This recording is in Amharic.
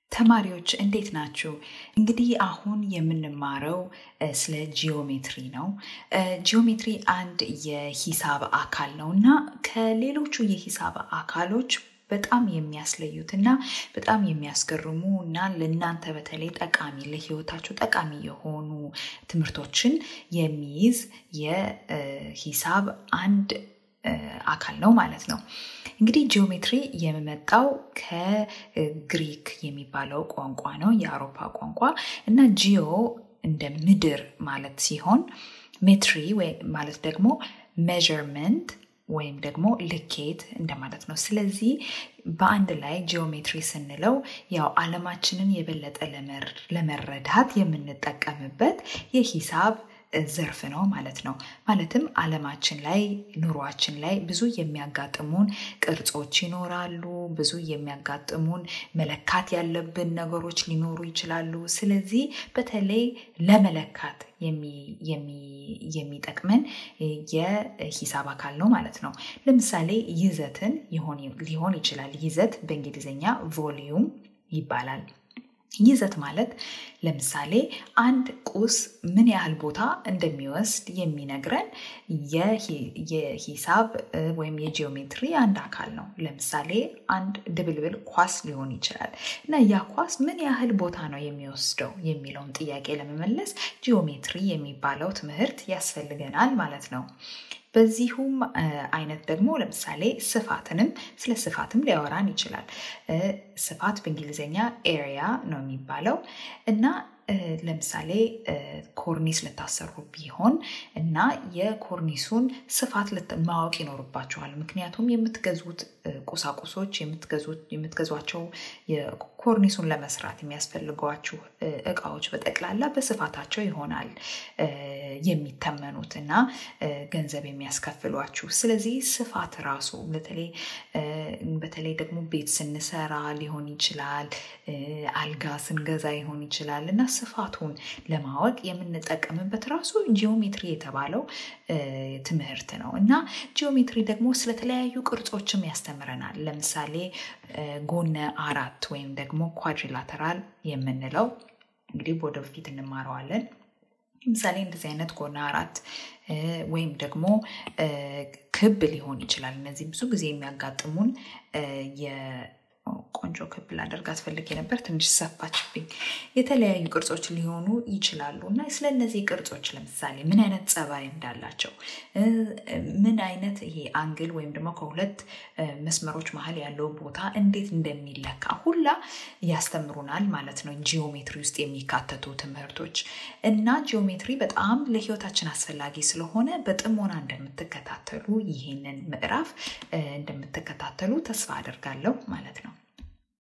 ተማሪዎች እንዴት ናችሁ? እንግዲህ አሁን የምንማረው ስለ ጂኦሜትሪ ነው። ጂኦሜትሪ አንድ የሂሳብ አካል ነው እና ከሌሎቹ የሂሳብ አካሎች በጣም የሚያስለዩት እና በጣም የሚያስገርሙ እና ለእናንተ በተለይ ጠቃሚ ለህይወታችሁ ጠቃሚ የሆኑ ትምህርቶችን የሚይዝ የሂሳብ አንድ አካል ነው ማለት ነው። እንግዲህ ጂኦሜትሪ የመጣው ከግሪክ የሚባለው ቋንቋ ነው፣ የአውሮፓ ቋንቋ እና ጂኦ እንደ ምድር ማለት ሲሆን ሜትሪ ማለት ደግሞ ሜዥርመንት ወይም ደግሞ ልኬት እንደማለት ነው። ስለዚህ በአንድ ላይ ጂኦሜትሪ ስንለው ያው ዓለማችንን የበለጠ ለመረዳት የምንጠቀምበት የሂሳብ ዘርፍ ነው ማለት ነው። ማለትም ዓለማችን ላይ ኑሯችን ላይ ብዙ የሚያጋጥሙን ቅርጾች ይኖራሉ። ብዙ የሚያጋጥሙን መለካት ያለብን ነገሮች ሊኖሩ ይችላሉ። ስለዚህ በተለይ ለመለካት የሚጠቅመን የሂሳብ አካል ነው ማለት ነው። ለምሳሌ ይዘትን ሊሆን ይችላል። ይዘት በእንግሊዝኛ ቮሊዩም ይባላል። ይዘት ማለት ለምሳሌ አንድ ቁስ ምን ያህል ቦታ እንደሚወስድ የሚነግረን የሂሳብ ወይም የጂኦሜትሪ አንድ አካል ነው። ለምሳሌ አንድ ድብልብል ኳስ ሊሆን ይችላል እና ያ ኳስ ምን ያህል ቦታ ነው የሚወስደው የሚለውን ጥያቄ ለመመለስ ጂኦሜትሪ የሚባለው ትምህርት ያስፈልገናል ማለት ነው። በዚሁም አይነት ደግሞ ለምሳሌ ስፋትንም ስለ ስፋትም ሊያወራን ይችላል። ስፋት በእንግሊዝኛ ኤሪያ ነው የሚባለው እና ለምሳሌ ኮርኒስ ልታሰሩ ቢሆን እና የኮርኒሱን ስፋት ማወቅ ይኖርባችኋል። ምክንያቱም የምትገዙት ቁሳቁሶች የምትገዟቸው ኮርኒሱን ለመስራት የሚያስፈልጓችሁ እቃዎች በጠቅላላ በስፋታቸው ይሆናል የሚተመኑት እና ገንዘብ የሚያስከፍሏችሁ። ስለዚህ ስፋት ራሱ በተለይ ደግሞ ቤት ስንሰራ ሊሆን ይችላል፣ አልጋ ስንገዛ ይሆን ይችላል እና ስፋቱን ለማወቅ የምንጠቀምበት ራሱ ጂኦሜትሪ የተባለው ትምህርት ነው እና ጂኦሜትሪ ደግሞ ስለተለያዩ ቅርጾችም ያስተምረናል። ለምሳሌ ጎነ አራት ወይም ደግሞ ኳድሪላተራል የምንለው እንግዲህ ወደፊት እንማረዋለን። ለምሳሌ እንደዚህ አይነት ጎነ አራት ወይም ደግሞ ክብ ሊሆን ይችላል። እነዚህ ብዙ ጊዜ የሚያጋጥሙን ቆንጆ ክብ ላደርጋት ፈልጌ ነበር፣ ትንሽ ሰፋችብኝ። የተለያዩ ቅርጾች ሊሆኑ ይችላሉ እና ስለ እነዚህ ቅርጾች ለምሳሌ ምን አይነት ጸባይ እንዳላቸው፣ ምን አይነት ይሄ አንግል ወይም ደግሞ ከሁለት መስመሮች መሀል ያለው ቦታ እንዴት እንደሚለካ ሁላ ያስተምሩናል ማለት ነው። ጂኦሜትሪ ውስጥ የሚካተቱ ትምህርቶች እና ጂኦሜትሪ በጣም ለሕይወታችን አስፈላጊ ስለሆነ በጥሞና እንደምትከታተሉ ይህንን ምዕራፍ እንደምትከታተሉ ተስፋ አደርጋለሁ ማለት ነው።